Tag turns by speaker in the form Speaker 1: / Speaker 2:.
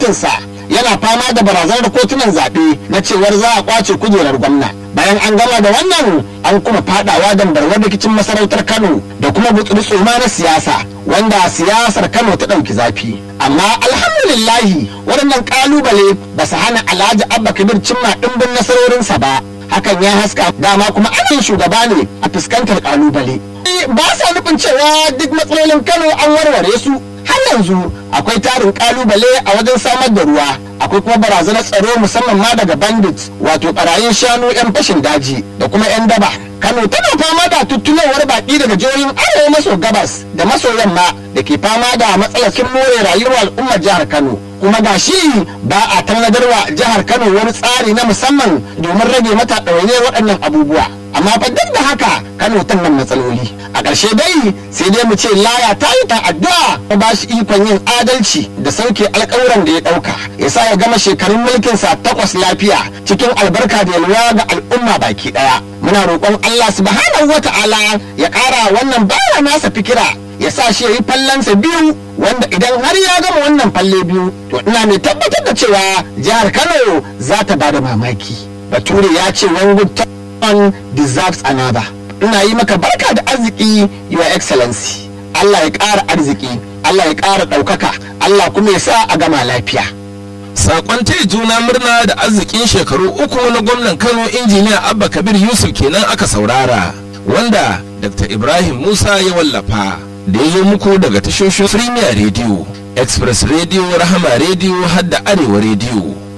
Speaker 1: gwamnatinsa yana fama da barazanar kotunan zaɓe na cewar za a kwace kujerar gwamna bayan an gama da wannan an kuma fadawa dambarwar rikicin masarautar kano da kuma gutsuri tsoma na siyasa wanda siyasar kano ta ɗauki zafi amma alhamdulillahi waɗannan ƙalubale ba su hana alhaji abba kabir cimma ɗimbin nasarorinsa ba hakan ya haska dama kuma ainihin shugaba ne a fuskantar ƙalubale ba sa nufin cewa duk matsalolin kano an warware su har yanzu akwai tarin kalubale a wajen samar da ruwa akwai kuma barazanar tsaro musamman ma daga bandit wato barayin shanu yan fashin daji da kuma yan daba kano tana fama da tuttunowar baki daga jihohin arewa maso gabas da maso yamma da ke fama da matsalar more rayuwar al'ummar jihar kano kuma ga shi ba a tannadarwa jihar kano wani tsari na musamman domin rage mata ɗawainiyar waɗannan abubuwa amma fa duk da haka kano ta nan matsaloli a ƙarshe dai sai dai mu ce laya ta yi ta addu'a ta ba shi ikon yin adalci da sauke alƙawuran da ya ɗauka ya sa ya gama shekarun mulkinsa takwas lafiya cikin albarka da yalwa ga al'umma baki ɗaya muna roƙon Allah subhanahu wa ta'ala ya ƙara wannan bawa nasa fikira ya sa shi ya yi fallansa biyu wanda idan har ya gama wannan falle biyu to ina mai tabbatar da cewa jihar Kano za ta bada mamaki bature ya ce one good one deserves another ina yi maka barka da arziki your excellency Allah ya ƙara arziki Allah ya ƙara ɗaukaka Allah kuma ya sa a gama lafiya
Speaker 2: Sakon taya juna murna da arzikin shekaru uku na gwamnan Kano injiniya Abba Kabir Yusuf kenan aka saurara wanda Dr. Ibrahim Musa ya wallafa da ya zo muku daga tashoshin Premier Radio, Express Radio, Rahama Radio har da Arewa Radio.